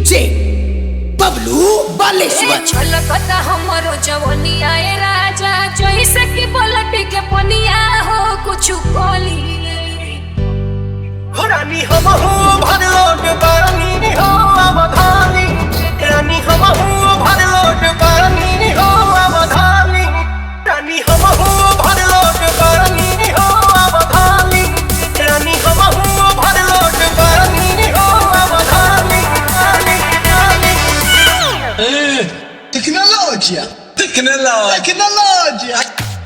DJ Bablu Baleshwar छलकता हमरो जवनिया ए राजा जैसे कि पलट के पनिया हो कुछ बोली रानी हम हो भरलोट बानी हो अवधानी रानी हम हो भरलोट बानी हो अवधानी रानी हम हो भरलोट बानी हो अवधानी रानी हम हो भरलोट बानी हो अवधानी रानी रानी Tecnologia! Tecnologia. Tecnologia!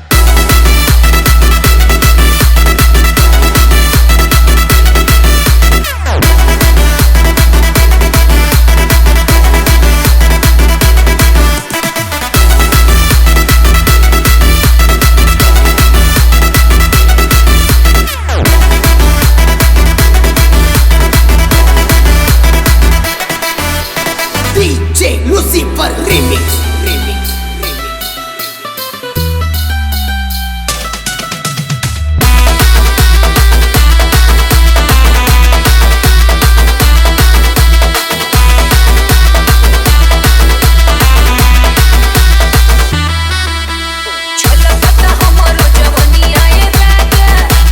DJ Lucifer remix remix छलकता हमरो जवनिया ए राजा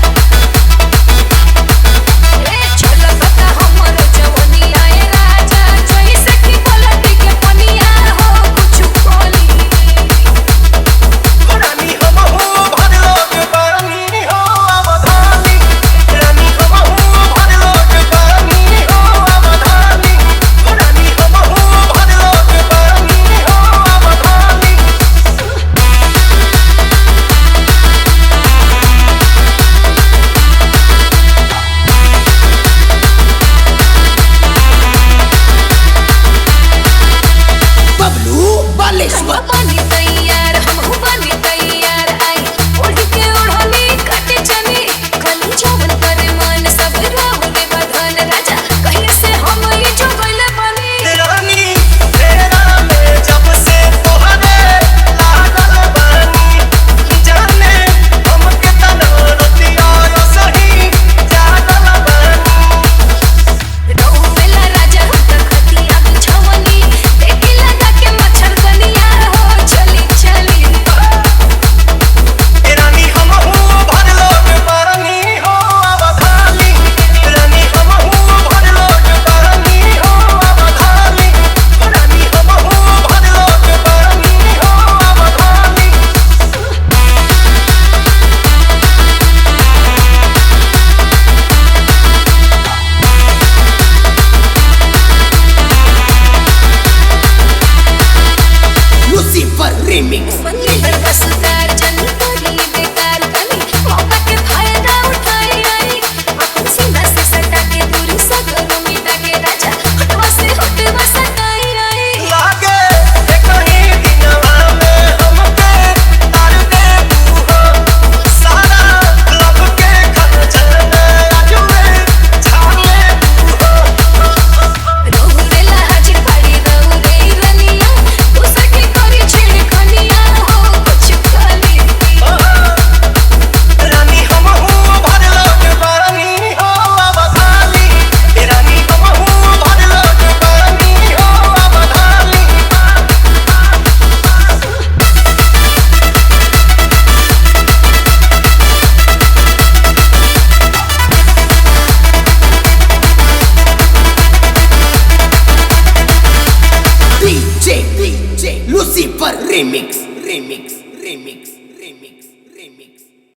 ए छलकता हमरो जवनिया ए राजा जैसे कि पलट के पनिया हो कुछ बोली रानी हम हो भरलोट बानी हो अवधानी रानी हम हो भरलोट बानी हो अवधानी रानी हम हो भरलोट बानी हो अवधानी बबलू बालेश्वर बनी तैयार हम बनी तैयार आई ओढ़ के ओढ़नी कट चनी खली जवन करे मन सब राहु के बधन राजा कहीं से हम ये जो गइल बनी रानी तेरा में जब से तोहरे लागल बानी जाने हम के तना रतिया सही जागल बानी रहु बेला राजा हम त खतिया बिछवनी देखी लगा के मच्छर कनिया हो चली चली रानी हम हो भरलोट बानी हो अवधानी रानी हम हो भरलोट बानी हो अवधानी रानी हम हो भरलोट बानी हो अवधानी लूसीफर रिमिक्स बंदी पर बसदार जनी बोली बेकार बनी मौका के फायदा उठाई आई अपन सीना से सटा के दूरी सगरो मिटा के राजा हटवा से हटवा सटाई आई लागे कहीं दिनवा में हमके तार दे बूहो सारा लब के खजन अजुए छाले बूहो रोहुरेला हाजिर पड़ी रहू रे रनिया तू सखी करी छिड़कनिया हो कुछ खाली रानी हम हो भरलोट बानी हो अवधानी रानी हम हो भरलोट बानी हो अवधानी डीजे डीजे लूसीफर रिमिक्स